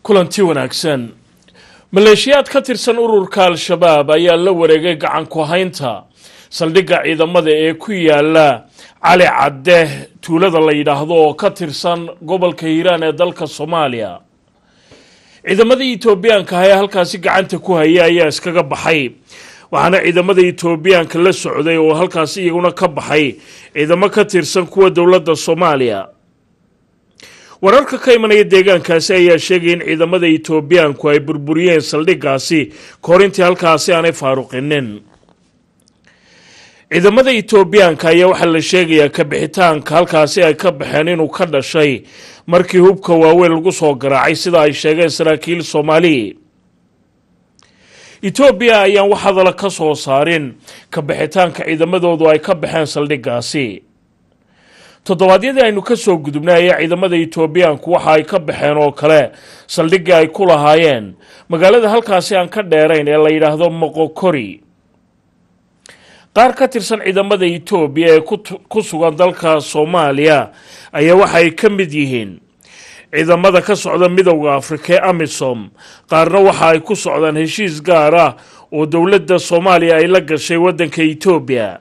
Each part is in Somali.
kulanti wanaagsan maleeshiyaad ka tirsan ururka al-shabaab ayaa la wareegay gacan ku haynta saldhigga ciidamada ee ku yaala cali cadde tuulada la yidhaahdo oo ka tirsan gobolka hiiraan ee dalka soomaaliya ciidamadii etoobiyaanka ah ee halkaasi gacanta ku haya ayaa iskaga baxay waxaana ciidamada etoobiyaanka la socday oo halkaasi iyaguna ka baxay ciidamo ka tirsan kuwa dowladda soomaaliya wararka ka imanaya deegaankaasi ayaa sheegaya in ciidamada etoobiyaanku ay burburiyeen saldhiggaasi kahor intii halkaasi aanay faaruqinin ciidamada etoobiyaanka ayaa waxaa la sheegayaa kabixitaanka halkaasi ay ka baxeen inuu ka dhashay markii hubka waaweyn lagu soo garaacay sida ay sheegeen saraakiil soomaali etoobiya ayaan wax hadala ka soo saarin kabixitaanka ciidamadoodu ay ka baxeen saldhiggaasi toddobaadyadii aynu ka soo gudubnay ayaa ciidamada etoobiyaanku waxa ay ka baxeen oo kale saldhiggii ay ku lahaayeen magaalada halkaasi aan ka dheerayn ee la yidhaahdo moqokori qaar ka tirsan ciidamada etoobiya ee ku sugan dalka soomaaliya ayaa waxa ay ka mid yihiin ciidamada ka socda midowda afrika ee amisom qaarna waxa ay ku socdaan heshiis gaar ah oo dowladda soomaaliya ay la gashay waddanka etoobiya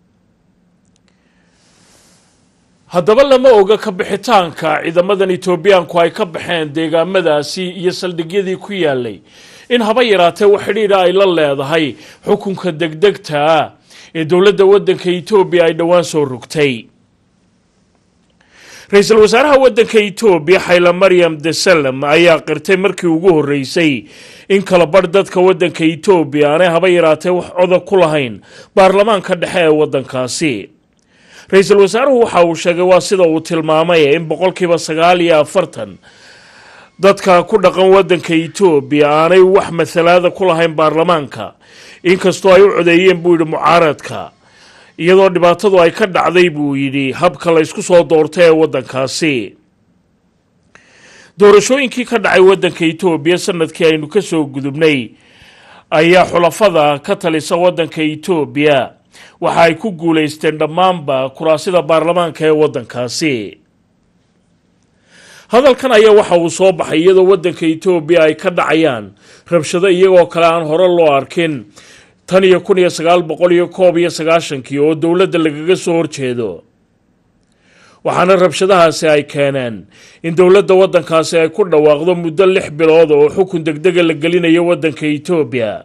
haddaba lama oga kabixitaanka ciidamadan etoobiyaanku ay ka baxeen deegaamadaasi iyo saldhigyadii ku yaalay in haba yaraatee wax xidhiidha ay la leedahay xukunka degdegtaa ee dowladda waddanka etoobiya ay dhowaan soo rogtay ra-iisul wasaaraha waddanka etoobiya xayla maryam desalem ayaa qirtay markii ugu horreysay in kala badh dadka waddanka etoobiya aanay haba yaraatee wax coda ku lahayn baarlamaanka dhexe ee waddankaasi ra-iisul wasaaruhu waxa uu sheegay waa sida uu tilmaamay in boqolkiiba sagaal iyo afartan dadka ku dhaqan waddanka etoobiya aanay wax masalaada ku lahayn baarlamaanka inkastoo ay u codeeyeen buu yidhi mucaaradka iyadoo dhibaatadu ay ka dhacday buu yidhi habka la ysku soo doortay ee waddankaasi doorashooyinkii ka dhacay waddanka etoobiya sanadkii aynu ka soo gudubnay ayaa xulafada ka talisa waddanka etoobiya waxa ay ku guulaysteen dhammaanba kuraasida baarlamaanka ee waddankaasi hadalkan ayaa waxa uu soo baxay iyadoo waddanka etoobiya ay ka dhacayaan rabshado iyagoo kale aan hore loo arkin tan iyo kun iyo sagaal boqol iyo koob iyo sagaashankii oo dowladda lagaga soo horjeedo waxaana rabshadahaasi ay keeneen in dowladda waddankaasi ay ku dhawaaqdo muddo lix bilood oo xukun degdega la gelinayo waddanka etoobiya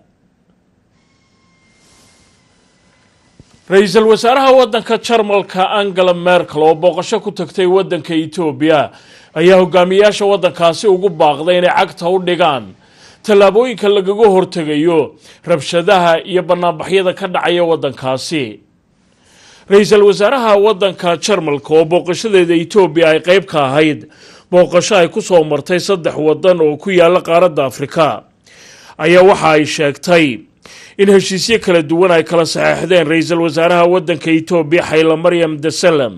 ra-iisul wasaaraha waddanka jarmalka angela merkel oo booqasho ku tagtay waddanka etoobiya ayaa hogaamiyaasha waddankaasi ugu baaqday inay cagta u dhigaan tallaabooyinka lagaga hortegayo rabshadaha iyo banaanbaxyada ka dhacaya waddankaasi ra-iisul wasaaraha waddanka jarmalka oo booqashadeeda etoobiya ay qeyb ka ahayd booqasho ay ku soo martay saddex waddan oo ku yaala qaaradda afrika ayaa waxa ay sheegtay in heshiisyo kala duwan ay kala saxeexdeen ra-iisul wasaaraha waddanka etoobiya xayla maryam desalem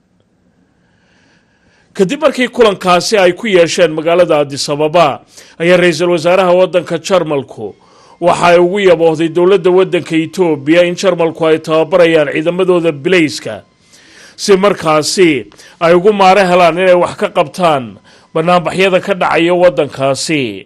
kadib markii kulankaasi ay ku yeesheen magaalada adisababa ayaa ra-iisul wasaaraha waddanka jarmalku waxa ay ugu yaboohday dowladda waddanka etoobiya in jarmalku ay tababarayaan ciidamadooda bilayska si markaasi ay ugu maaro helaan inay wax ka qabtaan banaanbaxyada ka dhacaya waddankaasi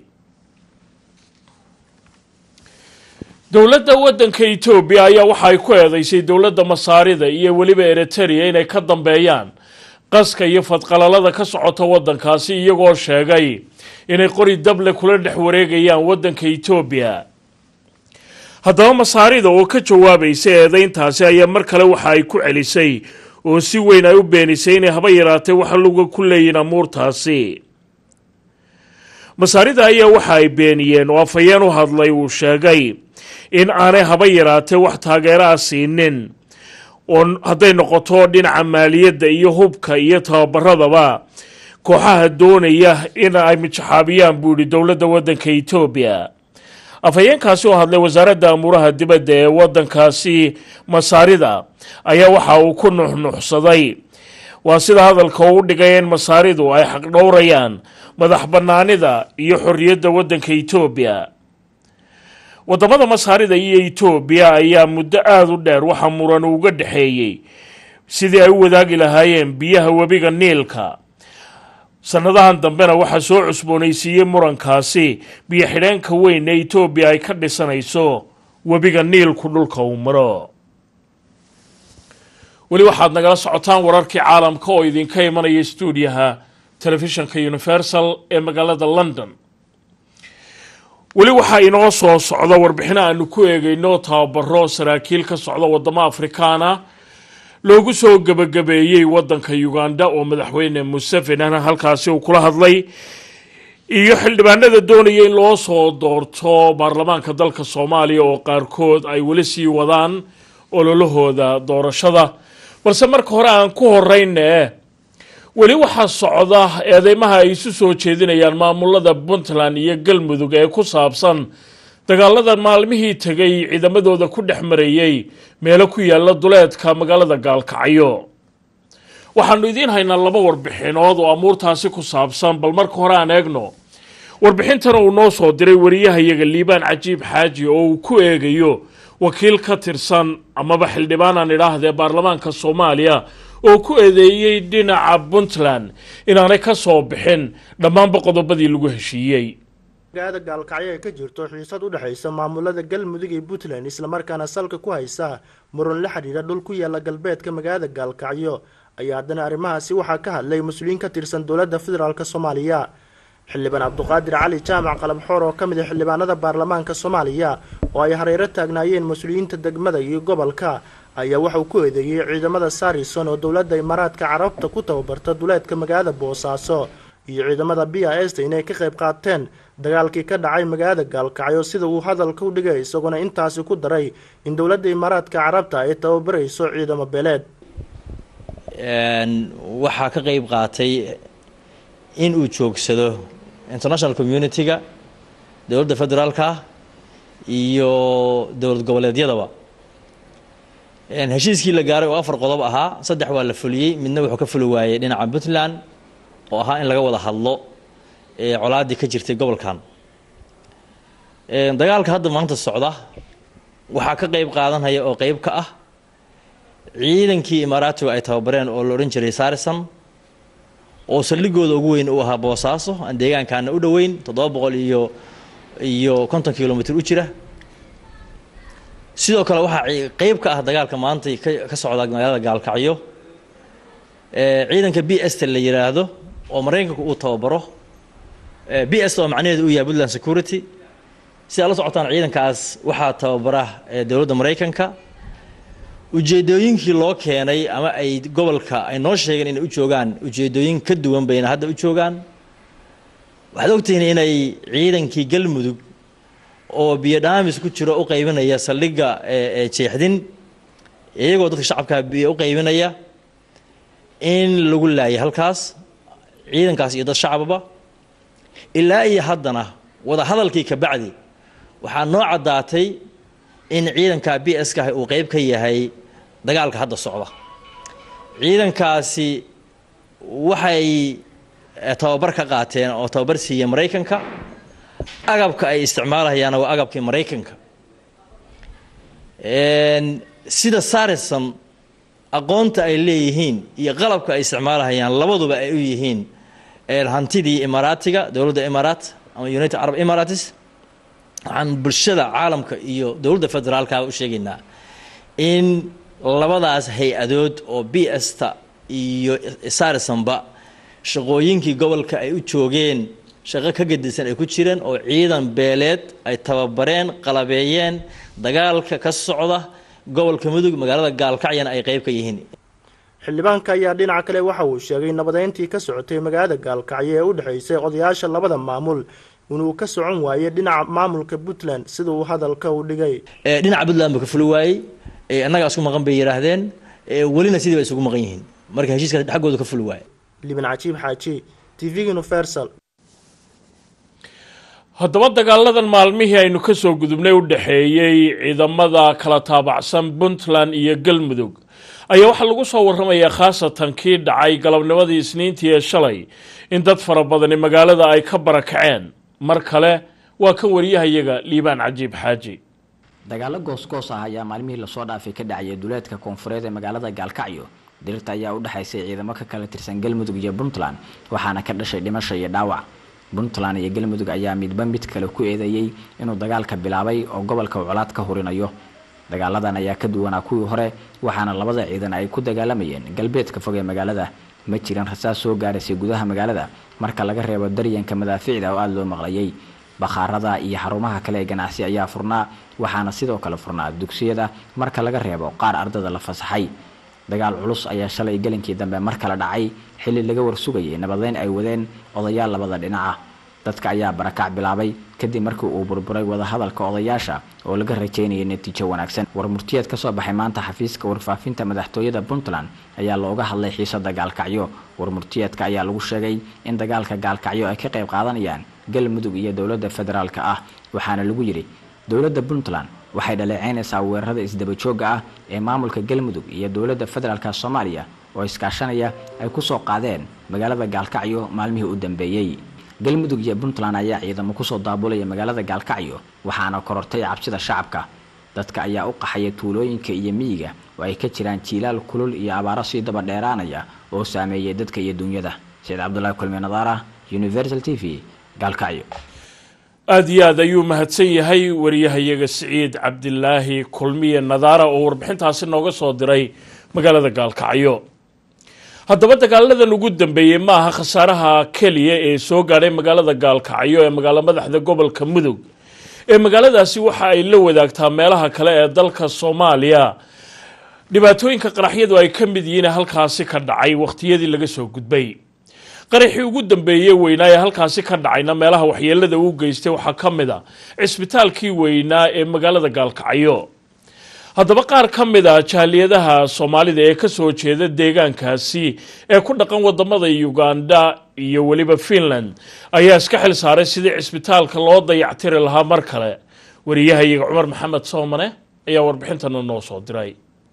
dowladda waddanka etoobiya ayaa waxa ay ku eedeysay dowladda masaarida iyo weliba eriteria inay ka dambeeyaan qaska iyo fadqalalada ka socota waddankaasi iyagoo sheegay inay qori dable kula dhex wareegayaan waddanka etoobiya haddaba masaarida oo ka jawaabaysa eedeyntaasi ayaa mar kale waxa ay ku celisay oo si weyn ay u beenisay inay haba yaraatee waxa luga ku leeyihin amuurtaasi masaarida ayaa waxa ay beeniyeen oo afhayeen u hadlay uu sheegay in aanay haba yaraatee wax taageero ah siinin oo hadday noqoto dhinaca maaliyadda iyo hubka iyo tababaradaba kooxaha doonaya in ay mijaxaabiyaan buu yihi dowladda waddanka etoobiya afhayeenkaasi oo hadlay wasaaradda amuuraha dibadda ee waddankaasi masaarida ayaa waxa uu ku nuxnuxsaday waa sida hadalka uu dhigay in masaaridu ay xaqdhowrayaan madax bannaanida iyo xorriyadda waddanka etoobiya waddamada masaarida iyo etoobiya ayaa muddo aada u dheer waxaa muran uga dhexeeyey sidii ay u wadaagi lahaayeen biyaha webiga niilka sannadahan dambena waxaa soo cusboonaysiiyey murankaasi biyo xidheenka weyn ee etoobiya ay ka dhisanayso webiga niilku dhulka uu maro weli waxaad nagala socotaan wararkii caalamka oo idinka imanaya stuudiyaha telefishinka universal ee magaalada london weli waxaa inoo soo socda warbixino aanu ku eegayno tababaro saraakiil ka socda wadamo afrikaana loogu soo gebagabeeyey wadanka uganda oo madaxweyne museveni halkaasi uu kula hadlay iyo xildhibaanada doonaya in loo soo doorto baarlamaanka dalka soomaaliya oo qaarkood ay weli sii wadaan ololahooda doorashada balse marka hore aan ku horeyne weli waxaa socda eedeymaha ay isu soo jeedinayaan maamulada puntland iyo galmudug ee ku saabsan dagaalada maalmihii tegay ciidamadooda ku dhex marayey meelo ku yaala duleedka magaalada gaalkacyo waxaanu idiin haynaa laba warbixinood oo amuurtaasi ku saabsan bal marka hore aan eegno warbixintan uu noo soo diray wariyahayaga liibaan cajiib xaaji oo uu ku eegayo wakiil ka tirsan amaba xildhibaan aan idhaahdee baarlamaanka soomaaliya oo ku eedeeyey dhinaca puntland inaanay ka soo bixin dhammaanba qodobadii lagu heshiiyey magaalada gaalkacyo ay ka jirto xiisad u dhexaysa maamulada galmudug iyo puntland islamarkaana salka ku haysa muran la xidhiidha dhul ku yaala galbeedka magaalada gaalkacyo ayaa haddana arrimahaasi waxaa ka hadlay mas-uuliyiin ka tirsan dowladda federaalk soomaaliya xildhibaan cabduqaadir cali jaamac qalabxoor oo ka mid ah xildhibaanada baarlamaanka soomaaliya oo ay hareero taagnaayeen mas-uuliyiinta degmada iyo gobolka ayaa waxauu ku eedeeyey ciidamada sarison oo dowladda imaaraadka carabta ku tababarta duleedka magaalada boosaaso iyo ciidamada b a sta inay ka qayb qaateen dagaalkii ka dhacay magaalada gaalkacyo sida uu hadalka u dhigay isagoona intaasi ku daray in dowladda imaaraadka carabta ay tababarayso ciidamo beeleed waxaa ka qeyb qaatay in uu joogsado international community-ga dowladda federaalka iyo dowlad goboleedyadaba heshiiskii la gaaray oo afar qodob ahaa saddex waa la fuliyey midna wuxuu ka fuli waayey dhinaca puntland oo ahaa in laga wada hadlo colaaddii ka jirtay gobolkan dagaalka hadda maanta socda waxaa ka qeyb qaadanaya oo qeyb ka ah ciidankii imaaraatiga ay tababareen oo la odhan jiray sarison oo saldhigooda ugu weyn uu ahaa boosaaso aan deegaankaana u dhoweyn toddoba boqol iyo iyo konton kilomitr u jira sidoo kale waxaa qeyb ka ah dagaalka maanta ka socda magaalada gaalkacyo ciidanka b s ta la yiraahdo oo maraykanka uu tababaro b s oo macnaheedu uu yahay puntland security si aad la socotaan ciidankaas waxaa tababara dowladda maraykanka ujeedooyinkii loo keenay ama ay gobolka ay noo sheegeen inay u joogaan ujeedooyin ka duwan bayna hadda u joogaan waxaad ogtihiin inay ciidankii galmudug oo biyo dhaamis ku jiro u qaybinaya saldhigga jeexdin iyagoo dadka shacabka biyo u qaybinaya in lagu laayay halkaas ciidankaas iyo dad shacababa ilaa iyo haddana wada hadalkii ka bacdi waxaa noo caddaatay in ciidanka b s ka uu qeyb ka yahay dagaalka hadda socda ciidankaasi waxay tababar ka qaateen oo tababar siiya maraykanka agabka ay isticmaalayaana waa agabkii maraykanka sida sarison aqoonta ay leeyihiin iyo qalabka ay isticmaalahayaan labaduba ay u yihiin hantidii imaaraatiga dowladda imaaraat ama united arab emirates waxaan bulshada caalamka iyo dowladda federaalkaaba u sheegaynaa in labadaas hay-adood oo b sta iyo sarisonba shaqooyinkii gobolka ay u joogeen shaqo ka gedisan ay ku jireen oo ciidan beeleed ay tababareen qalabeeyeen dagaalka ka socda gobolka mudug magaalada gaalkacyana ay qeyb ka yihiin xildhibaanka ayaa dhinaca kale waxa uu sheegay nabadeyntii ka socotay magaalada gaalkacyo ee u dhexaysay odayaasha labada maamul inuu ka socon waayey dhinaca maamulka puntland sida uu hadalka u dhigay dhinaca puntland buu ka fuli waayey annagaa isku maqan bay yidhaahdeen welina sidii bay isugu maqan yihiin marka heshiiskaas xaggooda ka fuli waaye liban cajiib xaaji t v universal haddaba dagaaladan maalmihii aynu ka soo gudubnay u dhexeeyey ciidamada kala taabacsan puntland iyo galmudug ayaa waxaa lagu soo warramayaa khaasatan kii dhacay galabnimadii isniintii ee shalay in dad fara badani magaalada ay ka barakaceen mar kale waa kan wariyahayaga liibaan cajiib xaaji dagaalo goosgoos ah ayaa maalmihii lasoo dhaafay ka dhacayay duleedka koonfureed ee magaalada gaalkacyo dirirta ayaa u dhexaysay ciidamo ka kala tirsan galmudug iyo puntland waxaana ka dhashay dhimasho iyo dhaawac puntland iyo galmudug ayaa midba mid kale ku eedeeyey inuu dagaalka bilaabay oo gobolka colaad ka hurinayo dagaaladan ayaa ka duwanaa kuwii hore waxaana labada ciidan ay ku dagaalamayeen galbeedka fog ee magaalada ma jiran rasaas soo gaaraysay gudaha magaalada marka laga reebo daryanka madaaficda oo aada loo maqlayay bakhaarada iyo xarumaha kale ee ganacsi ayaa furnaa waxaana sidoo kale furnaa dugsiyada marka laga reebo qaar ardada la fasaxay dagaal culus ayaa shalay gelinkii dambe mar kale dhacay xilli laga warsugayay nabadeyn ay wadeen odayaal labada dhinaca dadka ayaa barakac bilaabay kadib markii uu burburay wadahadalka odayaasha oo laga rajeynayay natiijo wanaagsan war murtiyeed kasoo baxay maanta xafiiska warfaafinta madaxtooyada puntland ayaa looga hadlay xiisada gaalkacyo war murtiyeedka ayaa lagu sheegay in dagaalka gaalkacyo ay ka qayb qaadanayaan galmudug iyo dowladda federaalk ah waxaana lagu yidhi dowladda puntland waxay dhaleeceynaysaa weerarada isdabajooga ah ee maamulka galmudug iyo dowladda federaalk soomaaliya oo iskaashanaya ay kusoo qaadeen magaalada gaalkacyo maalmihii u dambeeyey galmudug iyo puntland ayaa ciidamo kusoo daabulaya magaalada gaalkacyo waxaana korortay cabsida shacabka dadka ayaa u qaxaya tuulooyinka iyo miyiga oo ay ka jiraan jiilaal kulul iyo abaaro sii daba dheeraanaya oo saameeyay dadka iyo dunyada saciid cabdulaahi kulmi nadaara universal t v gaalkacyo aada iyo aad ayuu mahadsan yahay wariyahayaga siciid cabdilaahi kulmiye nadaara oo warbixintaasi nooga soo diray magaalada gaalkacyo haddaba dagaaladan ugu dambeeyey ma aha khasaaraha keliya ee soo gaadhay magaalada gaalkacyo ee magaalo madaxda gobolka mudug ee magaaladaasi waxa ay la wadaagtaa meelaha kale ee dalka soomaaliya dhibaatooyinka qaraxyadu ay ka mid yihiin halkaasi ka dhacay wakhtiyadii laga soo gudbay qaraxii ugu dambeeyey weynaa ee halkaasi ka dhacayna meelaha waxyeelada uu geystay waxaa ka mid a cisbitaalkii weynaa ee magaalada gaalkacyo haddaba qaar ka mid a jaaliyadaha soomaalida ee kasoo jeeda deegaankaasi ee ku dhaqan wadamada uganda iyo weliba finland ayaa iska xil saaray sidii cisbitaalka loo dayactiri lahaa mar kale wariyahayaga cumar maxamed soomane ayaa warbixintana noo soo diray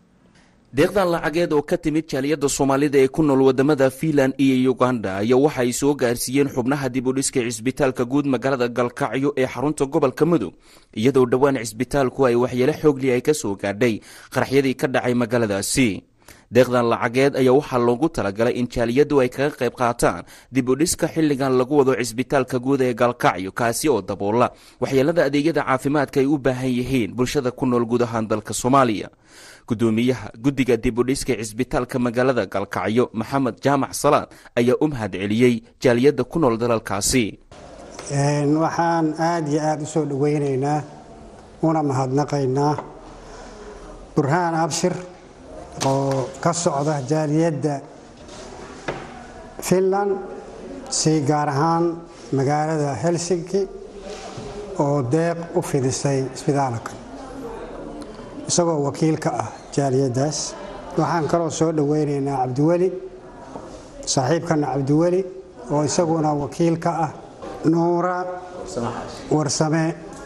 deeqdan lacageed oo ka timid jaaliyadda soomaalida ee ku nool wadamada fiinland iyo uganda ayaa waxa ay soo gaarsiiyeen xubnaha dib u dhiska cisbitaalka guud magaalada galkacyo ee xarunta gobolka mudug iyadoo dhowaan cisbitaalku ay waxyeelo xoogli ay ka soo gaadhay qaraxyadii ka dhacay magaaladaasi deeqdan lacageed ayaa waxaa loogu talagalay in jaaliyaddu ay kaga qayb qaataan dib u dhiska xilligan lagu wado cisbitaalka guud ee galkacyo kaasi oo daboola waxyeelada adeegyada caafimaadka ay u baahan yihiin bulshada ku nool guud ahaan dalka soomaaliya gudoomiyaha guddiga dib u dhiska cisbitaalka magaalada galkacyo maxamed jaamac salaad ayaa u mahad celiyey jaaliyadda ku nool dalalkaasi waxaan aada iyo aada u soo dhoweynaynaa una mahadnaqaynaa burhaan abshir oo ka socda jaaliyadda finland si gaar ahaan magaalada helsinki oo deeq u fidisay isbitaalka isagoo wakiil ka ah jaaliyaddaas waxaan kaloo soo dhoweynaynaa cabdiweli saaxiibkana cabdiweli oo isaguna wakiil ka ah nuura warsame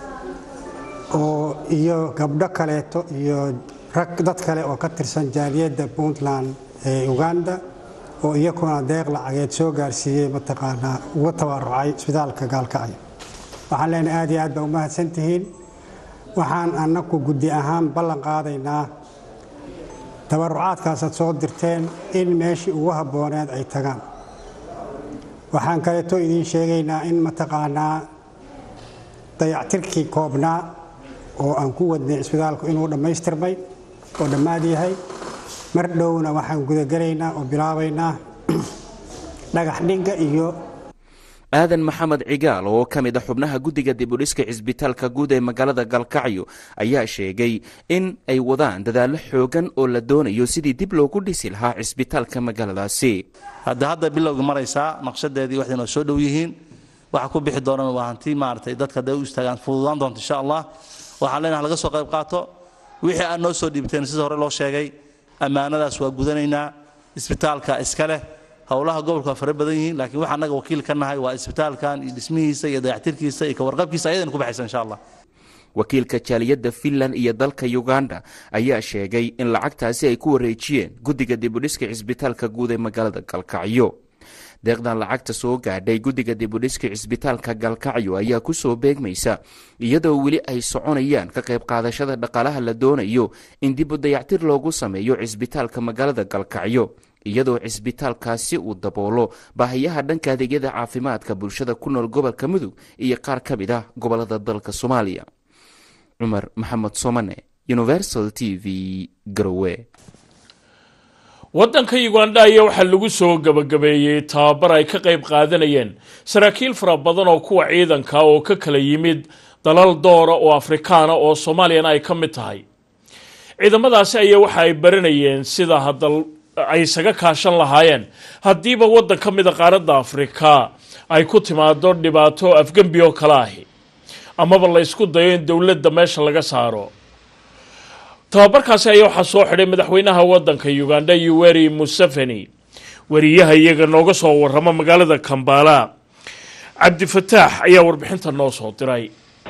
oo iyo gabdho kaleeto iyo rag dad kale oo ka tirsan jaaliyadda puntland ee uganda oo iyakuna deeq lacageed soo gaarsiiyey mataqaanaa uga tabarucay isbitaalka gaalkacyo waxaan leenahay aad iyo aad baa u mahadsan tihiin waxaan annaku guddi ahaan ballan qaadaynaa tabarucaadkaasaad soo dirteen in meeshii ugu habbooneed ay tagaan waxaan kaleeto idiin sheegaynaa in mataqaanaa dayactirkii koobnaa oo aan ku wadnay cisbitaalku inuu dhammaystirmay oo dhammaad yahay mar dhowna waxaan gudagelaynaa oo bilaabaynaa dhagax dhigga iyo aadan maxamed cigaal oo ka mid a xubnaha guddiga dibudhiska cisbitaalka guud ee magaalada galkacyo ayaa sheegay in ay wadaan dadaallo xoogan oo la doonayo sidii dib loogu dhisi lahaa cisbitaalka magaaladaasi hadda hadda bilowga maraysaa naqshadeedii waxay noo soo dhow yihiin waxa ku bixi doonana waa hanti maaragtay dadka hadday u istaagaan fududaan doonto insha allah waxaan leenahay laga soo qayb qaato wixii aad noo soo dhiibteen sida hore loo sheegay ammaanadaas waa gudanaynaa isbitaalka iska leh howlaha gobolka waa fara badan yihiin laakiin waxa annaga wakiil ka nahay waa isbitaalkan iyo dhismihiisa iyo dayactirkiisa iyo kawarqabkiisa ayadana ku baxaysa insha allah wakiilka jaaliyadda finland iyo dalka uganda ayaa sheegay in lacagtaasi ay ku wareejiyeen guddiga dibudhiska cisbitaalka guud ee magaalada galkacyo deeqdan lacagta soo gaadhay guddiga dibudhiska cisbitaalka galkacyo ayaa kusoo beegmaysa iyadoo weli ay soconayaan ka qayb qaadashada dhaqaalaha la doonayo in dibu dayactir loogu sameeyo cisbitaalka magaalada galkacyo iyadoo cisbitaalkaasi uu daboolo baahiyaha dhanka adeegyada caafimaadka bulshada ku nool gobolka mudug iyo qaar ka mid ah gobolada dalka soomaaliya cumar maxamed somane universal t v garowe waddanka uganda ayaa waxaa lagu soo gabagabeeyey tababar ay ka qayb qaadanayeen saraakiil fara badan oo kuwa ciidanka oo ka kala yimid dalal doora oo afrikaana oo soomaaliyana ay ka mid tahay ciidamadaasi ayaa waxa ay baranayeen sida hadal ay isaga kaashan lahaayeen haddiiba waddan ka mida qaaradda afrika ay ku timaado dhibaato afgembi oo kale ahi amaba la ysku dayo in dowladda meesha laga saaro tababarkaasi ayaa waxaa soo xidhay madaxweynaha waddanka uganda yuweri museveni wariyaha iyaga nooga soo warrama magaalada kambala cabdifataax ayaa warbixinta noo soo diray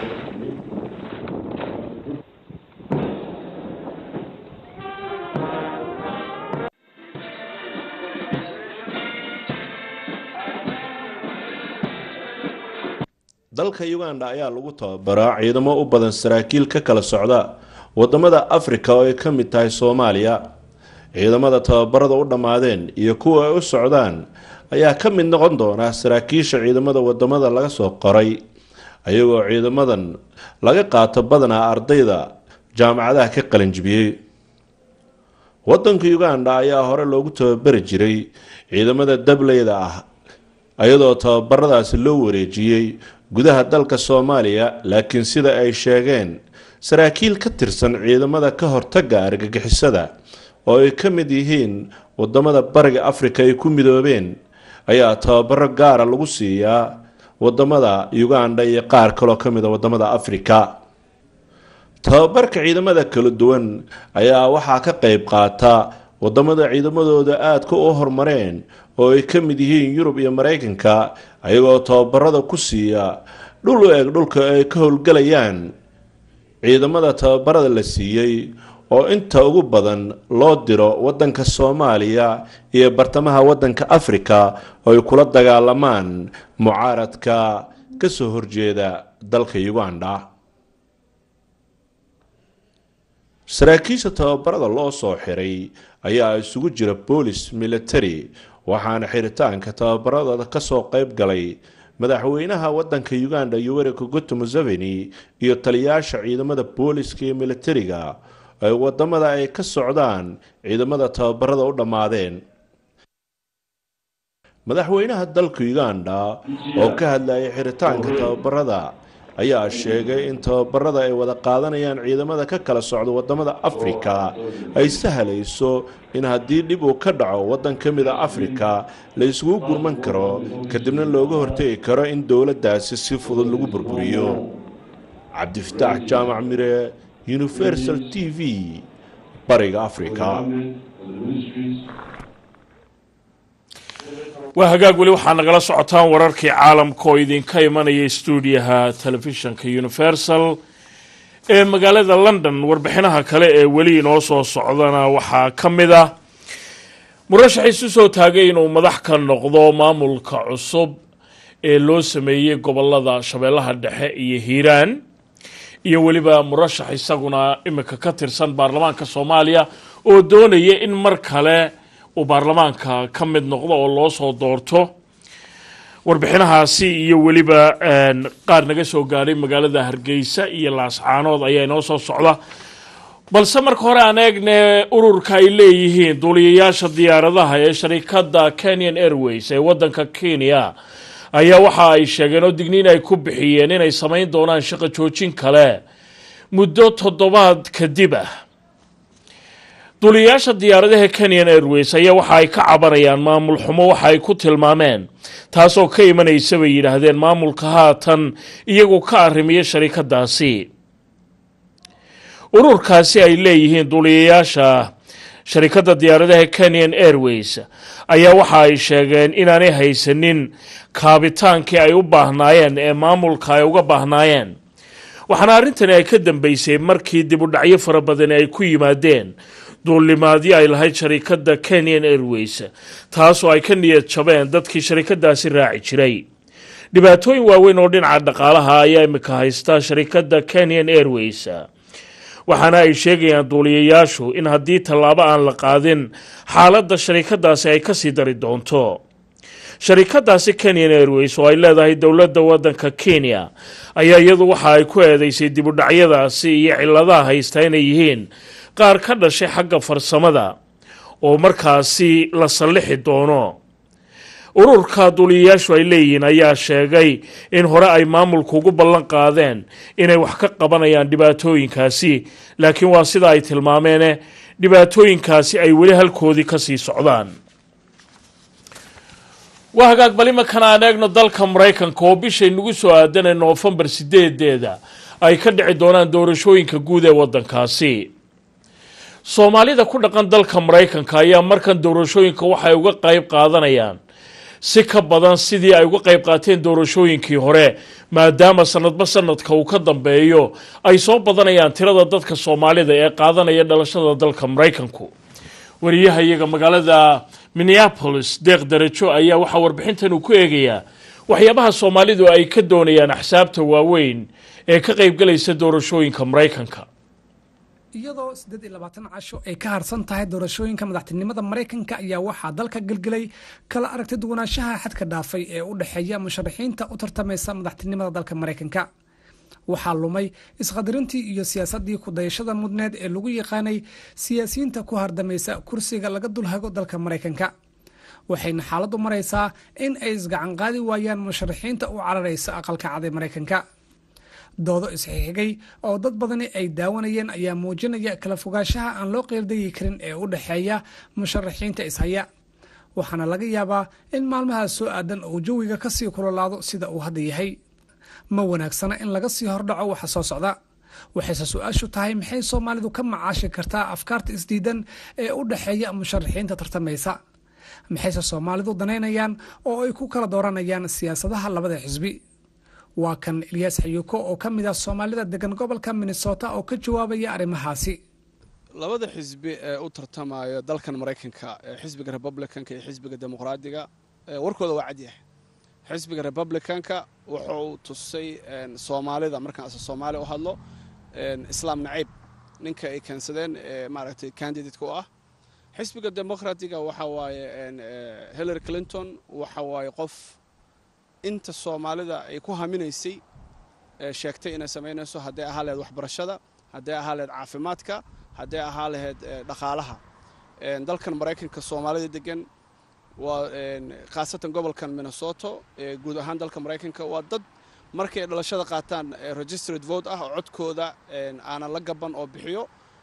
dalka uganda ayaa lagu tababaraa ciidamo u badan saraakiil ka kala socda wadamada afrika oo ay ka mid tahay soomaaliya ciidamada tababarada u dhammaadeen iyo kuwa ay u socdaan ayaa ka mid noqon doona saraakiisha ciidamada wadamada laga soo qoray ayagoo ciidamadan laga qaato badanaa ardayda jaamacadaha ka qalinjibiyey wadanka uganda ayaa hore loogu tababari jiray ciidamada dableyda ah iyadoo tababaradaasi loo wareejiyey gudaha dalka soomaaliya laakiin sida ay sheegeen saraakiil ka tirsan ciidamada ka hortaga argagixisada oo ay ka mid yihiin wadamada bariga afrika ay ku midoobeen ayaa tababaro gaara lagu siiyaa wadamada uganda iyo qaar kaloo ka mid a wadamada afrika tababarka ciidamada kala duwan ayaa waxaa ka qayb qaata wadamada ciidamadooda aadka u horumareen oo ay ka mid yihiin yurub iyo maraykanka ayagoo tababarada ku siiya dhul u eg dhulka ay ka howlgelayaan ciidamada tababarada la siiyey oo inta ugu badan loo diro wadanka soomaaliya iyo bartamaha wadanka afrika oo ay kula dagaalamaan mucaaradka kasoo horjeeda dalka uganda saraakiisha tababarada loo soo xiray ayaa isugu jira boolis military waxaana xiritaanka tababaradooda kasoo qayb galay madaxweynaha wadanka uganda yoweri kaguto museveni iyo taliyaasha ciidamada booliska iyo militariga ay wadamada ay ka socdaan ciidamada tababarada u dhammaadeen madaxweynaha dalka uganda oo ka hadlayay xiritaanka tababarada ayaa sheegay in tababarada ay wada qaadanayaan ciidamada ka kala socda wadamada afrika ay sahlayso in haddii dhib uu ka dhaco waddan ka mid a afrika la isugu gurman karo kadibna looga hortegi karo in dowladdaasi si fudud lagu burburiyo cabdifataax jaamac mire universal t v bariga afrika waa hagaag weli waxaa nagala socotaan wararkii caalamka oo idinka imanaya stuudiyaha telefishinka universal ee magaalada london warbixinaha kale ee weli inoo soo socdana waxaa ka mid ah murashax isu soo taagay inuu madax ka noqdo maamulka cusub ee loo sameeyey gobolada shabeellaha dhexe iyo hiiraan iyo weliba murashax isaguna imika ka tirsan baarlamaanka soomaaliya oo doonaya in mar kale uu baarlamaanka ka mid noqdo oo loo soo doorto warbixinahaasi iyo weliba qaar naga soo gaadhay magaalada hargeysa iyo laascaanood ayaa inoo soo socda balse marka hore aan eegne ururka ay leeyihiin duuliyayaasha diyaaradaha ee sharikada kenyan airways ee wadanka kenya ayaa waxa ay sheegeen oo digniin ay ku bixiyeen inay samayn doonaan shaqo joojin kale muddo toddobaad kadib ah duuliyayaasha diyaaradaha kenyan airways ayaa waxa ay ka cabanayaan maamul xumo waxa ay ku tilmaameen taasoo ka imanaysa bay yidhaahdeen maamulka haatan iyagu ka arrimiya sharikadaasi ururkaasi ay leeyihiin duuliyayaasha sharikadda diyaaradaha kenyan airways ayaa waxa ay sheegeen inaanay haysanin kaabitaankii ay u baahnaayeen ee maamulka ay uga baahnaayeen waxaana arrintani ay ka dambeysay markii dibudhacyo fara badani ay ku yimaadeen duulimaadyo ay lahayd sharikadda kenyan airways taasoo ay ka niyad jabeen dadkii sharikadaasi raaci jiray dhibaatooyin waaweyn oo dhinaca dhaqaalaha ayaa imika haysta sharikadda kenyan airways waxaana ay sheegayaan duuliyayaashu in haddii tallaabo aan la qaadin xaaladda sharikadaasi ay kasii dari doonto sharikadaasi kenyan airways oo ay leedahay dowladda waddanka kenya ayaa iyadu waxa ay ku eedeysay dibudhacyadaasi iyo ciladaha haysta inay yihiin qaar ka dhashay xagga farsamada oo markaasi la sallixi doono ururka duuliyayaashu ay leeyihiin ayaa sheegay in hore ay maamulku ugu ballan qaadeen inay wax ka qabanayaan dhibaatooyinkaasi laakiin waa sida ay tilmaameene dhibaatooyinkaasi ay weli halkoodii kasii socdaan waa hagaag bal imankan aan eegno dalka maraykanka oo bishay nagu soo aadanay noofembar sideedeeda ay ka dhici doonaan doorashooyinka guud ee waddankaasi soomaalida ku dhaqan dalka maraykanka ayaa markan doorashooyinka waxay uga qayb qaadanayaan si ka badan sidii ay uga qayb qaateen doorashooyinkii hore maadaama sanadba sanadka uu ka dambeeyo ay soo badanayaan tirada dadka soomaalida ee qaadanaya dhalashada dalka maraykanku wariyaha iyaga magaalada minneapolis deeq darajo ayaa waxaa warbixintan uu ku eegayaa waxyaabaha soomaalidu ay ka doonayaan axsaabta waaweyn ee ka qaybgalaysa doorashooyinka maraykanka iyadoo siddeed iyo labaatan casho ay ka harsan tahay doorashooyinka madaxtinimada maraykanka ayaa waxaa dalka gelgelay kala aragti duwanaanshaha xadka dhaafay ee u dhexeeya musharaxiinta u tartamaysa madaxtinimada dalka maraykanka waxaa lumay isqadarintii iyo siyaasaddii kudayashada mudneed ee lagu yaqaanay siyaasiyiinta ku hardamaysa kursiga laga dulhago dalka maraykanka waxayna xaaladdu maraysaa in ay isgacanqaadi waayaan musharaxiinta u cararaysa aqalka cad ee maraykanka doodo isxixigay oo dad badani ay daawanayeen ayaa muujinaya kala fogaanshaha aan loo qeyldayi karin ee u dhexeeya musharaxiinta ishaya waxaana laga yaabaa in maalmahaas soo aadan uu jawiga kasii kulolaado sida uu hadda yahay ma wanaagsana in laga sii hordhaco waxa soo socda waxayse su-aashu tahay maxay soomaalidu ka macaashi kartaa afkaarta isdiidan ee u dhexeeya musharaxiinta tartamaysa maxayse soomaalidu danaynayaan oo ay ku kala dooranayaan siyaasadaha labada xisbi waa kan elyaas xayuuko oo ka mid ah soomaalida degan gobolka minnesota oo ka jawaabaya arrimahaasi labada xisbi ee u tartamaya dalkan maraykanka xisbiga republicanka iyo xisbiga dimuqraadiga warkooda waa cadyahay xisbiga republicanka wuxuu tusay soomaalida markaan ase soomaaliya u hadlo islaam naciib ninka ay keensadeen maaragtay candidateka u ah xisbiga dimuqraatiga waxa waaye hillary clinton waxa waaye qof inta soomaalida ay ku haminaysay sheegtay inay samaynayso hadday ahaa laheyd waxbarashada hadday ahaa laheyd caafimaadka hadday ahaa laheyd dhaqaalaha dalkan maraykanka soomaalida degan waa khaasatan gobolkan minnesoto guud ahaan dalka maraykanka waa dad markay ay dhalashada qaataan registered vote ah oo codkooda aanan la gaban oo bixiyo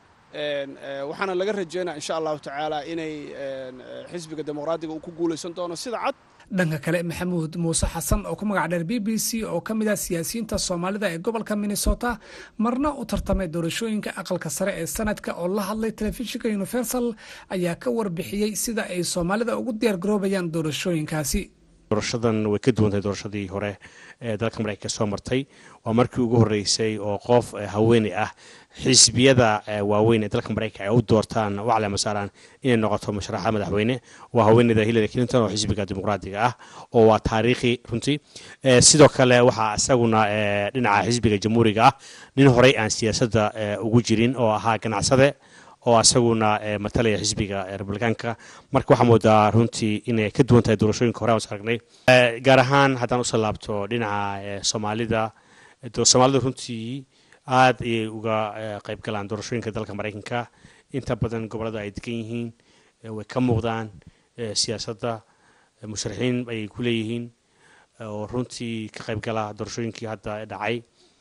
waxaana laga rajeynaya insha allahu tacaala inay xisbiga dimuqraadiga uu ku guulaysan doono sida cad dhanka kale maxamuud muuse xasan oo ku magac dheer b b c oo ka mid ah siyaasiyiinta soomaalida ee gobolka minnesota marna u tartamay doorashooyinka aqalka sare ee sanadka oo la hadlay telefishinka universal ayaa ka warbixiyey sida ay soomaalida ugu diyaar garoobayaan doorashooyinkaasi doorashadan way ka duwantahay doorashadii hore ee dalka maraykanka soo martay waa markii ugu horreysay oo qof haweeney ah xisbiyada waaweyn ee dalka maraykanka ay u doortaan u caleema saaraan inay noqoto musharaxa madaxweyne waa haweeneyda hillary clinton oo xisbiga dimuqraadiga ah oo waa taariikhi runtii sidoo kale waxaa isaguna dhinaca xisbiga jamhuuriga ah nin horey aan siyaasadda ugu jirin oo ahaa ganacsade oo asaguna matalaya xisbiga republikaanka marka waxaa moodaa runtii inay ka duwan tahay doorashooyinka hore aan aragnay gaar ahaan haddaan usoo laabto dhinaca soomaalida soomaalida runtii aad ayay uga qayb galaan doorashooyinka dalka maraykanka inta badan gobolada ay degan yihiin way ka muuqdaan siyaasadda musharaxiin ayay ku leeyihiin oo runtii ka qayb gala doorashooyinkii hadda dhacay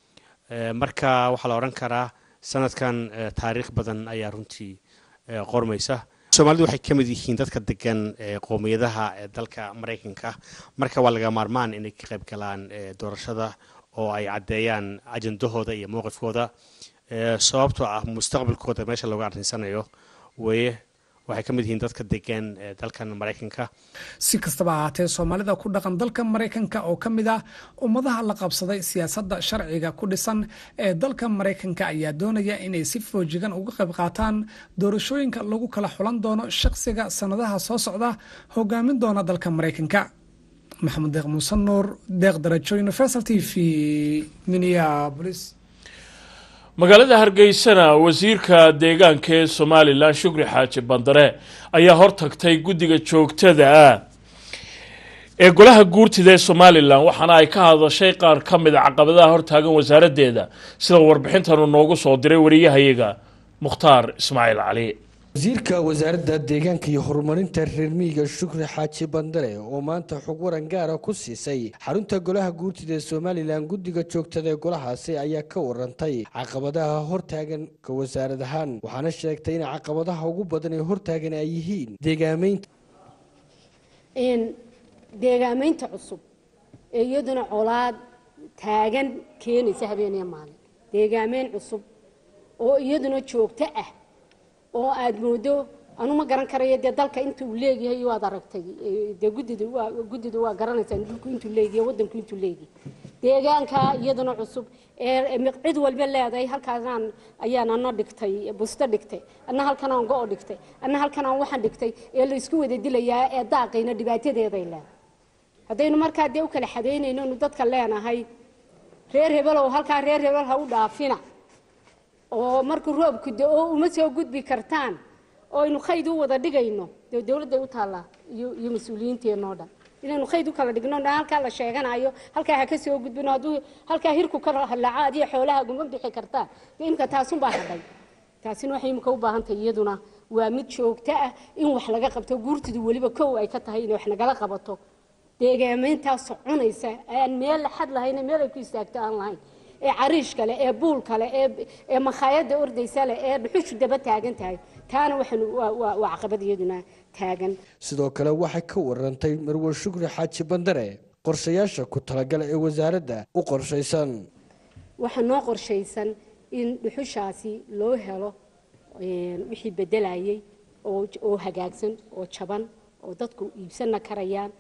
marka waxaa la odhan karaa sanadkan taariikh badan ayaa runtii qormaysa soomaalidu waxay ka mid yihiin dadka degan qowmiyadaha dalka maraykanka marka waa laga maarmaan inay ka qayb galaan doorashada oo ay caddeeyaan ajandahooda iyo mowqifkooda sababtoo ah mustaqbalkooda meesha looga arrinsanayo weeye waxay ka mid yihiin dadka degan dalkan maraykanka si kastaba ahaatee soomaalida ku dhaqan dalka maraykanka oo ka mid ah ummadaha la qabsaday siyaasadda sharciga ku dhisan ee dalka maraykanka ayaa doonaya inay si foojigan uga qayb qaataan doorashooyinka lagu kala xulan doono shaqsiga sannadaha soo socda hogaamin doona dalka maraykanka maxamed deeq muuse nuur deeq darajo universal t v minneapolis magaalada hargeysana wasiirka deegaanka ee somalilan shukri xaaji bandare ayaa hortagtay guddiga joogtada ah ee golaha guurtida ee somalilan waxaana ay ka hadashay qaar ka mid a caqabadaha hortaagan wasaaraddeeda sida warbixintanu noogu soo diray wariyahayaga mukhtaar ismaaciil cali wasiirka wasaaradda deegaanka iyo horumarinta reer miyiga shukri xaaji bandare oo maanta xog waran gaara ku siisay xarunta golaha guurtida ee somalilan guddiga joogtada ee golahaasi ayaa ka warantay caqabadaha hortaagan ka wasaarad ahaan waxaana sheegtay in caqabadaha ugu badan ee hortaagan ay yihiin deegaameynta deegaamaynta cusub ee iyaduna colaad taagan keenaysa habeeniya maalin deegaameyn cusub oo iyaduna joogto ah oo aada moodo anu ma garan karayo dee dalka intuu leegyahay waad aragtay dee guddida waa guddida waa garanaysaan dhulku intuu leegyahay waddanku intuu leegyahay deegaanka iyaduna cusub ee cid walba leedahay halkaasaan ayaan ana dhigtay busto dhigtay anna halkan aan go-o dhigtay anna halkan aan waxaan dhigtay ee la isku wada dilayaa ee daaqayna dhibaatadeeday leedahay haddaynu markaa dee u kala xadaynayno nu dadka leenahay reer hebelow halkaa reer hebel ha u dhaafina oo markuu roobku da-o uma soo gudbi kartaan oo aynu khayd u wada dhigayno dee dowladday u taallaa iyo iyo mas-uuliyiinteenoo dhan inaynu khayd u kala dhigno dhan halkaa la sheeganayo halkaa ha ka soo gudbino hadduu halkaa hirku ka halaco adiga xoolaha guma bixi kartaan dee imka taasunbaa hadhay taasina waxay imika u baahantahay iyaduna waa mid joogto ah in wax laga qabto guurtidu weliba kow ay ka tahay inay wax nagala qabato deegaamayntaa soconaysa aan meel xad lahayn meel ay ku istaagto aan lahayn ee cariish kale ee buul kale ee ee makhaayadda ordaysa leh ee dhuxushu daba taagan tahay taana waxaan waa waa caqabad iyaduna taagan sidoo kale waxay ka warantay marwe shukri xaaji bandare qorshayaasha ku talagala ee wasaaradda u qorshaysan waxaa noo qorshaysan in dhuxushaasi loo helo wixii bedelayay oo oo hagaagsan oo jaban oo dadku iibsanna karayaan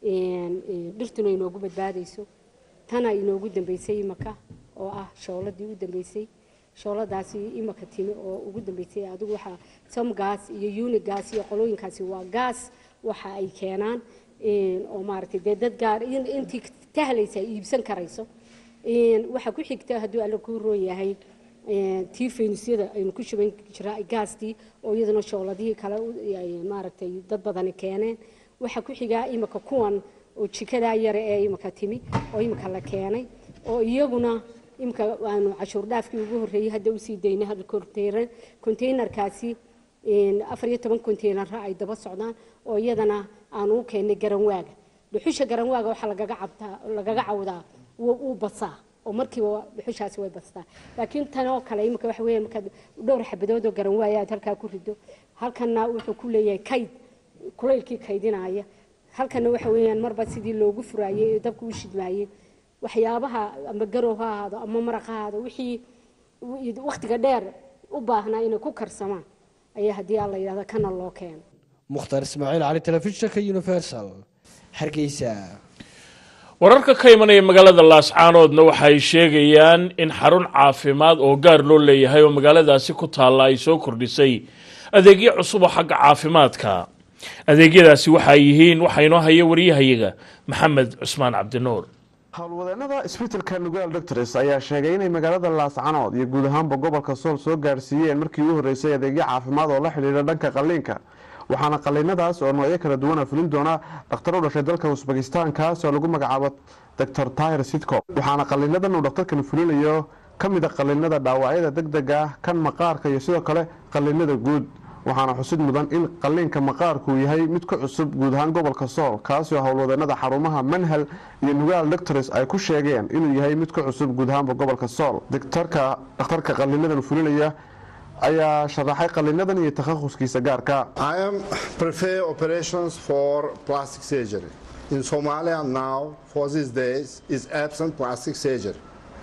dhirtuna inoogu badbaadayso tana inoogu dambeysay imaka oo ah shooladii u dambeysay shooladaasi imaka timi oo ugu dambeysay adigu waxaa somgaas iyo unigas iyo qolooyinkaasi waa gaas waxa ay keenaan oo maaragtay dee dad gaar intii tahlaysa ay iibsan karayso waxaa ku xigta hadduu alla kuu roon yahay tii faynusyada aynu ku shuban jiraa gaastii oo iyaduna shooladihii kale maaragtay dad badani keeneen waxaa ku xigaa imika kuwan oo jikadaa yare ee imika timi oo imika la keenay oo iyaguna imika aanu cashuur dhaafkii ugu horreeyey hadda usii daynay hal konteynar konteynerkaasi afar iyo toban konteynerra ay daba socdaan oo iyadana aanu u keennay garanwaaga dhuxusha garanwaaga waxaa lagaga cabtaa lagaga cawdaa wuu basaa oo markiiba dhuxushaasi way bastaa laakiin tan oo kale imika waxa weeye markaad dhowr xabadood oo garanwaaya aad halkaa ku rido halkanna wuxuu ku leeyahay kayd kulaylkii kaydinaya halkana waxa weeyaan marba sidii loogu furaayey ee dabka u shidmaayey waxyaabaha ama garow ha ahaado ama maraq ha ahaado wixii wakhtiga dheer u baahnaa inay ku karsamaan ayaa haddii aan la yidhahdo kana loo keeno mukhtaar ismaaciil cali telefishinka universal hargeysa wararka ka imanaya magaalada laascaanoodna waxay sheegayaan in xarun caafimaad oo gaar loo leeyahay oo magaaladaasi ku taalla ay soo kordhisay adeegyo cusub oo xagga caafimaadka adeegyadaasi waxay yihiin waxaa inoo haya wariyahayaga maxamed cusmaan cabdinuur howlwadeenada isbitalka nugaal doctors ayaa sheegay inay magaalada laascanood iyo guud ahaanba gobolka sool soo gaarsiiyeen markii u horreysay adeegyo caafimaad oo la xidhiidha dhanka qalliinka waxaana qalliinadaas oo noocyo kala duwana fulin doona dhakhtar u dhashay dalka usbakistan kaas oo lagu magacaabo doctor tahir sidco waxaana qalliinadan uu dhakhtarkan fulinayo ka mid a qalliinada dhaawacyada degdega ah kan maqaarka iyo sidoo kale qalliinada guud waxaana xusid mudan in qalliinka maqaarku yahay mid ku cusub guud ahaan gobolka sool kaasoo howlwadeenada xarumaha manhal iyo nugaal doctors ay ku sheegeen inuu yahay mid ku cusub guud ahaanba gobolka sool doctorka dhakhtarka qalliinadan fulinaya ayaa sharaxay qalliinadan iyo takhahuskiisa gaarka I am prepare operations for plastic surgery. In Somalia now, for these days, is absent plastic surgery.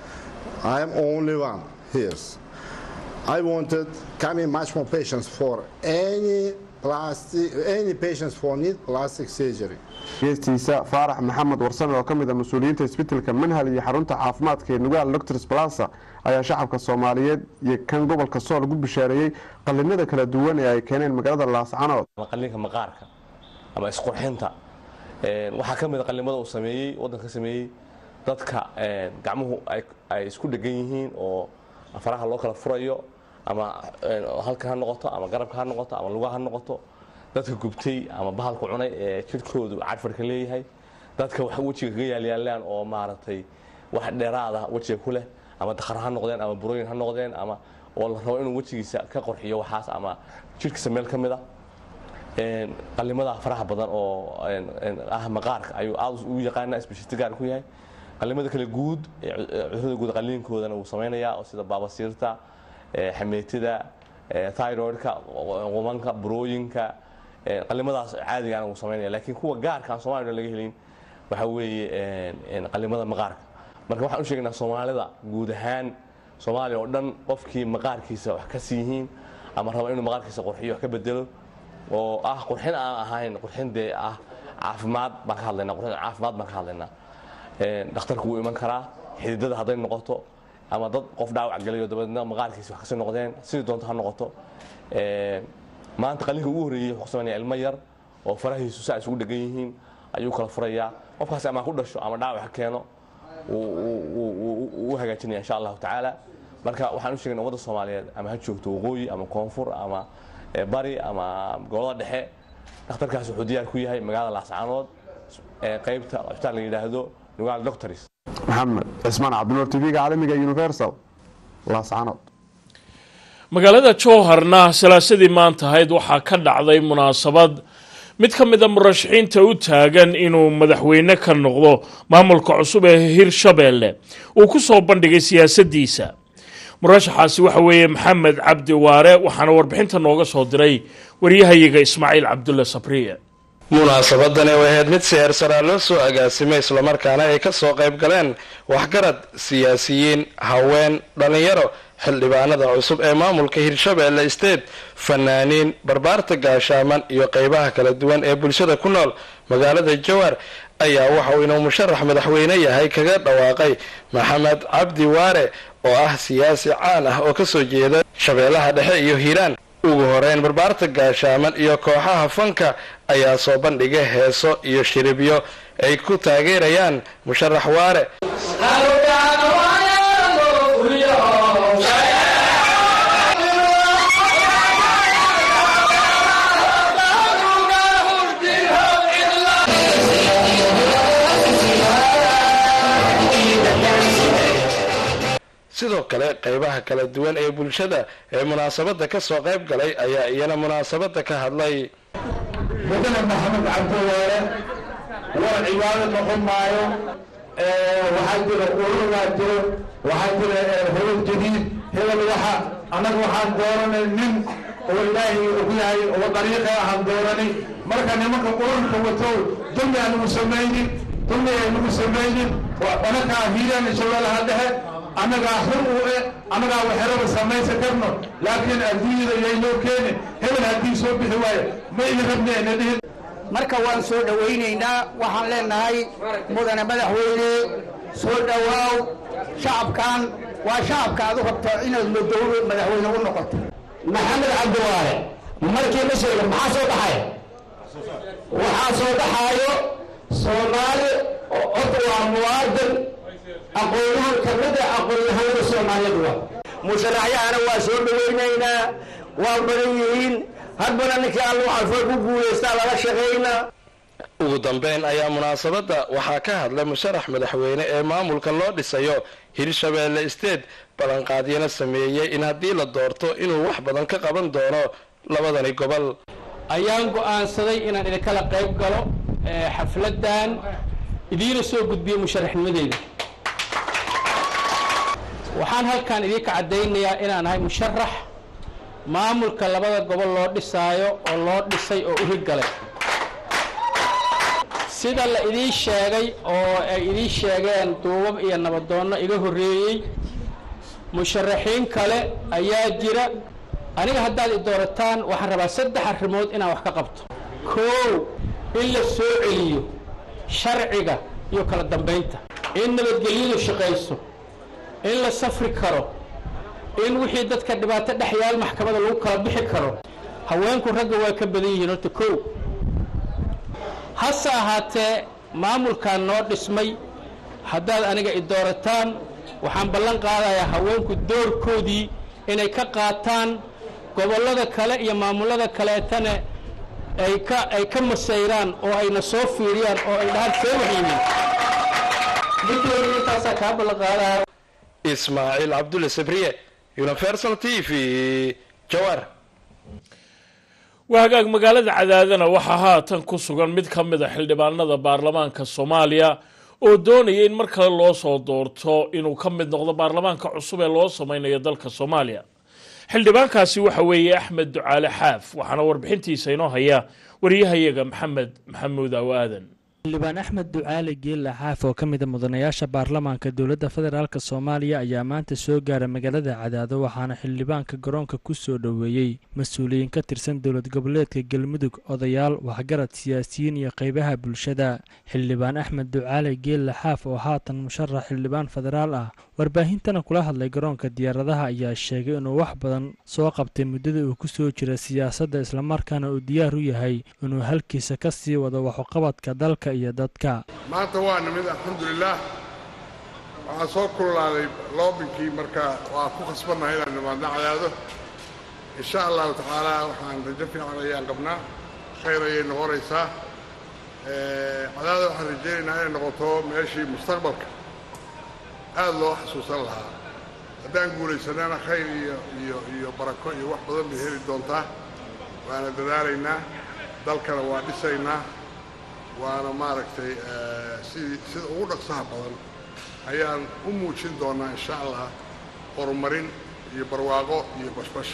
I am only one here. I wanted coming much more patients for any plastic, any patients for need plastic surgery. geestiisa faarax maxamed warsame oo ka mid a mas-uuliyiinta isbitelka manhal iyo xarunta caafimaadka ee nugaal doctors plaza ayaa shacabka soomaaliyeed iyo kan gobolka sool ugu bishaareeyey qalinada kala duwan ee ay keeneen magaalada laascanood qalinka maqaarka ama isqurxinta waxaa ka mid a qalimada uu sameeyey waddanka sameeyey dadka gacmuhu ay isku dhegan yihiin oo faraha loo kala furayo ama halka ha noqoto ama garabka ha noqoto ama lugaha ha noqoto dadka gubtay ama bahalka cunay ee jidhkoodu cadfarka leeyahay dadka wax wejiga kaga yaalyaalaan oo maaragtay wax dheeraada wejiga ku leh ama dakhar ha noqdeen ama burooyin ha noqdeen ama oo la rabo inuu wejigiisa ka qorxiyo waxaas ama jidhkiisa meel ka mid a qalimada faraha badan oo ah maqaarka ayuu aad u yaqaana isbashiti gaar ku yahay qalimada kale guud cudurada guud qaliinkoodana wuu samaynayaa oo sida baabasiirta xameetida thyroidka qumanka burooyinka qalimadaas caadigaana wuu samaynaya laakiin kuwa gaarka aan soomaliya laga helin waxa weeye qalimada maqaarka marka waxaan u sheegaynaa soomaalida guud ahaan soomaaliya oo dhan qofkii maqaarkiisa wax ka siiyihiin ama raba inuu maqaarkiisa qurxiyo wax ka bedelo oo ah qurxin aan ahayn qurxin dee ah caafimaad baan ka hadlaynaa qurxin caafimaad baan ka hadlaynaa dhakhtarku wuu iman karaa xididada hadday noqoto ama dad qof dhaawac galayo dabeedna maqaarkiisa wax kasii noqdeen sidii doonto ha noqoto maanta qalinka ugu horreeyey wuxuu ku sameynaya ilmo yar oo farahiisu saa isugu dhegan yihiin ayuu kala furayaa qofkaasi ama ku dhasho ama dhaawac ha keeno u hagaajinaya insha allahu tacaala marka waxaan u sheegna ummadda soomaaliyeed ama ha joogto waqooyi ama koonfur ama bari ama gobolada dhexe dhakhtarkaas wuxuu diyaar ku yahay magaalada laascaanood qaybta cusbitaal la yidhaahdo nugaal doctors maxamed cismaan cabdinuur tv-ga caalamiga universal laascaanood magaalada jowharna salaasadii maanta ahayd waxaa ka dhacday munaasabad mid ka mid a murashaxiinta u taagan inuu madaxweyne ka noqdo maamulka cusub ee hirshabeelle uu ku soo bandhigay siyaasaddiisa murashaxaasi waxa weeye maxamed cabdi waare waxaana warbixinta nooga soo diray waryahayaga ismaaciil cabdulle sabriye munaasabadani oo ahayd mid siheersaraa loo soo agaasimay islamarkaana ay ka soo qayb galeen waxgarad siyaasiyiin haween dhallinyaro xildhibaanada cusub ee maamulka hirshabeelle state fanaaniin barbaarta gaashaaman iyo qeybaha kala duwan ee bulshada ku nool magaalada jowhar ayaa waxa uu inuu musharax madaxweyne yahay kaga dhawaaqay maxamed cabdi waare oo ah siyaasi caan ah oo kasoo jeeda shabeellaha dhexe iyo hiiraan ugu horeyn barbaarta gaashaaman iyo kooxaha fanka ayaa soo bandhigay heeso iyo shiribyo ay ku taageerayaan musharax waare sidoo kale qeybaha kala duwan ee bulshada ee munaasabada ka soo qayb galay ayaa iyana munaasabada ka hadlay mudane maxamed cabdiwaare war cibaado noqon maayo waxaa jira ururgaa jiro waxaa jira hebel jadiid hebel waxa annaga waxaan dooranay nin oo ilaahay og yahay oo dariiqa ahaan dooranay marka nimanka ururka watow dulmi aanagu samaynin dulmi aynagu samaynin dhanakaa hiiraan shabeellaha dhexe annagaa xur u e annagaa waxeraba samaysan karno laakiin adduunyada yaynoo keeni hebel haddii soo bixi waayo ma idin rabneena dhihin marka waan soo dhowaynaynaa waxaan leenahay mudane madaxweyne soo dhowaaw shacabkan waa shacabka aad u rabto inaad madowlo madaxweyne u noqoto maxamed cabdiwaare markii la sheega maxaa soo baxaya waxaa soo baxaayo soomaali horta waa muwaadin aqoonyahan ka mid a aqoonyahanada soomaaliyeed waa musharaxyahana waa soo dhowaynaynaa waa badan yihiin hadbana ninkii allu calfo ku guulaystaa lala shaqaynaa ugu dambeyn ayaa munaasabadda waxaa ka hadlay musharax madaxweyne ee maamulka loo dhisayo hirshabeelle state ballanqaadyana sameeyey in haddii la doorto inuu wax badan ka qaban doono labadani gobol ayaan go'aansaday inaan idinkala qayb galo xafladan idiina soo gudbiyo musharaxnimadeyda waxaan halkan idinka caddaynayaa inaan ahay musharax maamulka labada gobol loo dhisaayo oo loo dhisay oo u hirgalay sida la idiin sheegay oo ay idiin sheegeen duubab iyo nabadoonno iga horreeyey musharaxiin kale ayaa jira aniga haddaad i doorataan waxaan rabaa saddex arrimood inaan wax ka qabto koow in la soo celiyo sharciga iyo kala dambaynta in nabadgelyadu shaqayso in la safri karo in wixii dadka dhibaato dhex yaal maxkamada lagu kala bixi karo haweenku ragga waa ka badan yihiin horta kow hase ahaatee maamulkan noo dhismay haddaad aniga i doorataan waxaan ballan qaadayaa haweenku doorkoodii inay ka qaataan gobollada kale iyo maamullada kaleetana ay ka ay ka masayraan oo ayna soo fiiriyaan oo ay dhahaan see wax yihiin midooda intaasaa kaa ballan qaadaya ismaaciil cabdulle sabriye universal t v jawaar waa hagaag magaalada cadaadana waxaa haatan ku sugan mid ka mid a xildhibaanada baarlamaanka soomaaliya oo doonaya in mar kale loo soo doorto inuu ka mid noqdo baarlamaanka cusub ee loo sameynayo dalka soomaaliya xildhibaankaasi waxa weeye axmed ducaale xaaf waxaana warbixintiisa inoo haya wariyahayaga maxamed maxamuud aw aadan xildhibaan axmed ducaale geella xaaf oo ka mid a mudanayaasha baarlamaanka dowladda federaalk soomaaliya ayaa maanta soo gaara magaalada cadaado waxaana xildhibaanka garoonka ku soo dhoweeyey mas-uuliyiin ka tirsan dowlad goboleedka galmudug odayaal waxgarad siyaasiyiin iyo qeybaha bulshada xildhibaan axmed ducaale geella xaaf oo haatan musharax xildhibaan federaal ah warbaahintana kula hadlay garoonka diyaaradaha ayaa sheegay inuu wax badan soo qabtay muddada uu ku soo jira siyaasadda islamarkaana uu diyaar u yahay inuu halkiisa ka sii wado waxuqabadka dalka iyo dadka maanta waa nimid alxamdulilaah waxaa soo kululaaday loobinkii marka waa ku khasbannahay inaan nimaadna cadaado insha allahu tacaala waxaan rajo fiican ayaan qabnaa khayr ayay noqonaysaa cadaada waxaan rajaynaynaa inay noqoto meeshii mustaqbalka aada loo xasuusan lahaa haddaan guulaysanana khayr iyo iyo iyo barako iyo wax badan bay heli doontaa waana dadaalaynaa dalkana waa dhisaynaa waana maaragtay sidii sida ugu dhaqsaha badan ayaan u muujin doonnaa insha allah horumarin iyo barwaaqo iyo bashbash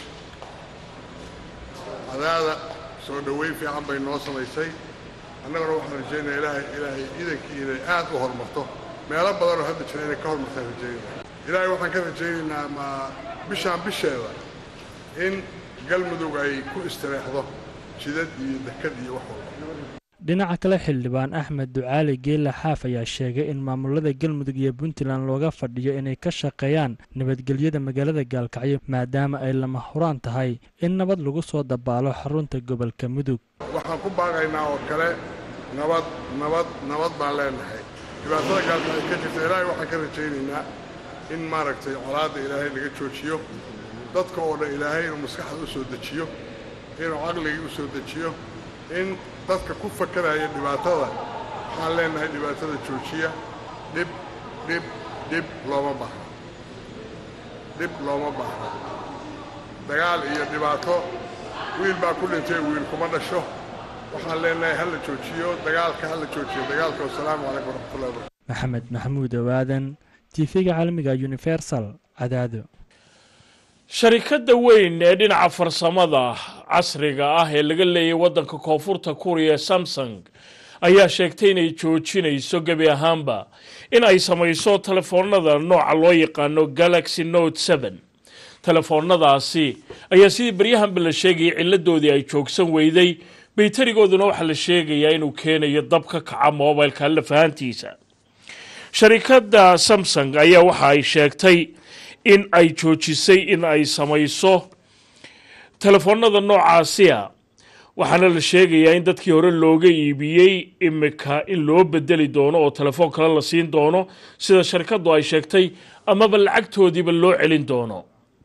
cadaada soo dhoweyn fiican bay noo samaysay annaguna waxaan rajaynaya ilaahay ilaahay iidankii inay aad u horumarto meelo badanoo hadda jira inay ka horumartaan rajaynaya ilaahay waxaan ka rajaynaynaa ma bishaan bisheeda in galmudug ay ku istireexdo jidad iyo dekad iyo wax walba dhinaca kale xildhibaan axmed ducaali geela xaaf ayaa sheegay in maamulada galmudug iyo puntland looga fadhiyo inay ka shaqeeyaan nabadgelyada magaalada gaalkacyo maadaama ay lama huraan tahay in nabad lagu soo dabaalo xarunta gobolka mudug waxaan ku baaqaynaa oo kale nabad nabad nabad baan leenahay dhibaatada gaalkacyo ka jirta ilaahay waxaan ka rajaynaynaa in maaragtay colaadda ilaahay naga joojiyo dadka oo dhan ilaahay inuu maskaxda u soo dejiyo inuu caqligii u soo dejiyo in dadka ku fakaraya dhibaatada waxaan leenahay dhibaatada joojiya dhib dhib dhib looma baahna dhib looma baahna dagaal iyo dhibaato wiil baa ku dhintay wiil kuma dhasho waxaan leenahay ha la joojiyo dagaalka ha la joojiyo dagaalka wasalaamu calaykum waraxmatullahi wabarakatu maxamed maxamuud owaadan tiifiga caalamiga universal cadaado sharikadda weyn ee dhinaca farsamada casriga ah ee laga leeyay waddanka koonfurta kuuriya ee samsung ayaa sheegtay inay joojinayso gebi ahaanba in ay samayso telefoonada nooca loo yaqaano galaxy note seven telefoonadaasi ayaa sidii baryahanba la sheegayay ciladoodii ay joogsan weyday baytarigooduna waxaa la sheegayaa inuu keenayo dab ka kaca moobilka alla fahantiisa sharikadda samsung ayaa waxa ay sheegtay in ay joojisay in ay samayso telefoonada noocaasiya waxaana la sheegayaa in dadkii hore looga iibiyey imika in loo bedeli doono oo telefoon kale la siin doono sida sharikaddu ay sheegtay amaba lacagtoodiiba loo celin doono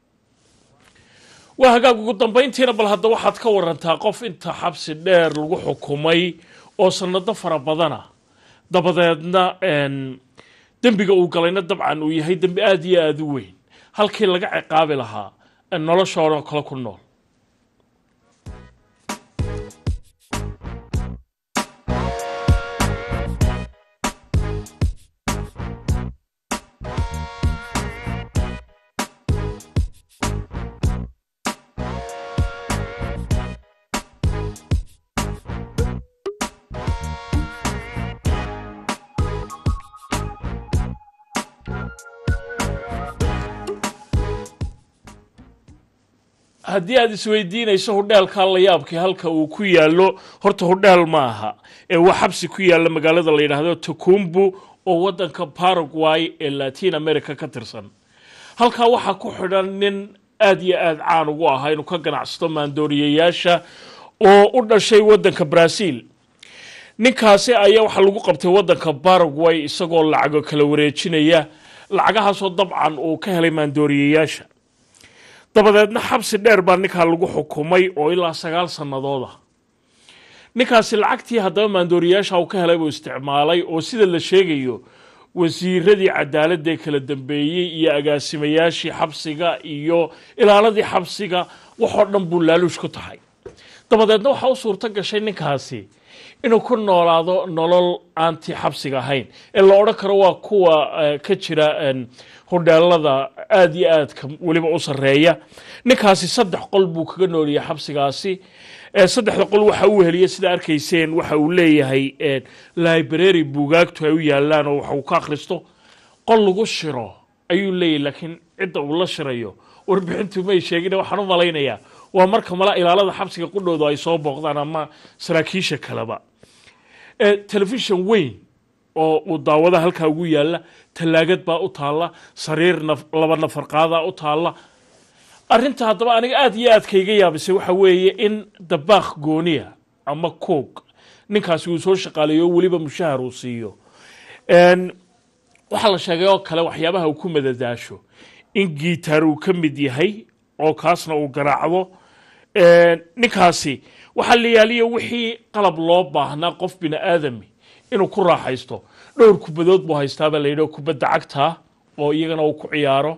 waa hagaag ugu dambayntiina bal hadda waxaad ka warantaa qof inta xabsi dheer lagu xukumay oo sanado fara badana dabadeedna dembiga uu galayna dabcan uu yahay dembi aada iyo aada u weyn halkii laga ciqaabi lahaa noloshoodao kale ku nool haddii aad isweydiinayso hudheelka la yaabkii halka uu ku yaallo horta hudheel ma aha ee waa xabsi ku yaalla magaalada la yidhaahdo takumbu oo waddanka paraguay ee latin america ka tirsan halkaa waxaa ku xidhan nin aad iyo aad caan ugu ahaa inuu ka ganacsato maandooriyayaasha oo u dhashay waddanka brazil ninkaasi ayaa waxaa lagu qabtay waddanka paraguay isagoo lacago kala wareejinaya lacagahaasoo dabcan uu ka helay maandooriyayaasha dabadeedna xabsi dheer baa ninkaa lagu xukumay oo ilaa sagaal sannadood ah ninkaasi lacagtii haddaba maandooriyayaasha uu ka helay buu isticmaalay oo sida la sheegayo wasiiradii cadaaladda ee kala dambeeyey iyo agaasimayaashii xabsiga iyo ilaaladii xabsiga waxoo dhan buu laaluush ku tahay dabadeedna waxaa u suurto gashay ninkaasi inuu ku noolaado nolol aanti xabsiga ahayn ee la odhan karo waa kuwa ka jira hodheelada aada iyo aadka weliba u sarreeya ninkaasi saddex qol buu kaga nooliyay xabsigaasi saddexda qol waxa uu heliyay sida arkayseen waxa uu leeyahay library buugaagtu ay u yaalaan oo waxa uu ka akhristo qol lagu shiro ayuu leeyahay laakiin cidda uu la shirayo warbixintu may sheegin waxaan u malaynayaa waa marka mala ilaalada xabsiga qudhoodu ay soo booqdaan ama saraakiisha kaleba telefishon weyn oo uu daawada halkaa ugu yaalla tallaagad baa u taalla sariir laba nafar qaadaa u taalla arrinta haddaba aniga aada iyo aadka iga yaabisay waxa weeye in dabaaq gooniya ama coog ninkaasi uu soo shaqaaleeyo oo weliba mushahar uu siiyo waxaa la sheegay oo kale waxyaabaha uu ku madadaasho in giitaar uu ka mid yahay oo kaasna uu garaacdo ninkaasi waxaa la yaaliya wixii qalab loo baahnaa qof bini aadami inuu ku raaxaysto dhowr kubadood buu haystaabaa la yidhi kubadda cagta oo iyagana uu ku ciyaaro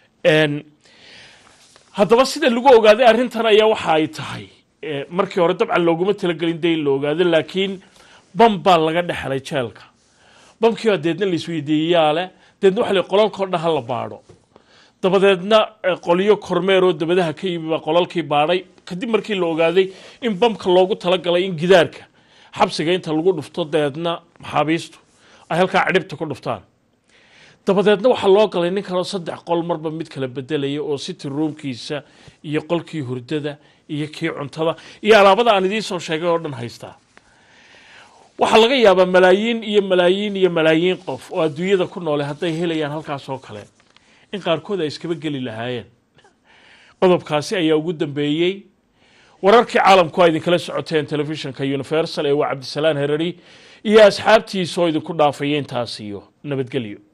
haddaba sida lagu ogaaday arrintan ayaa waxa ay tahay markii hore dabcan looguma talagelin de in la ogaado laakiin bam baa laga dhexelay jeelka bamkii baa deedna la isweydiiyeyaa leh deedna waxa la qolalkao dhan ha la baadho dabadeedna qolyo kormeer oo dabadaha ka yimi baa qolalkii baadhay kadib markii la ogaaday in bamka loogu talagalay in gidaarka xabsiga inta lagu dhufto dabeedna maxaabiistu ay halkaa cidhibta ku dhuftaan dabadeedna waxaa loo galay nin kaleo saddex qol marba mid kala bedelaya oo city roomkiisa iyo qolkii hurdada iyo kii cuntada iyo alaabada aan idiin soo sheegay oo dhan haystaa waxaa laga yaabaa malaayiin iyo malaayiin iyo malaayiin qof oo adduunyada ku noole hadday helayaan halkaas oo kale in qaarkood ay iskaba geli lahaayeen qodobkaasi ayaa ugu dambeeyey wararkii caalamku a idinkala socoteen telefishinka universal ee waa cabdisalaan herari iyo asxaabtiisa oo idinku dhaafaya intaas iyo nabadgelyo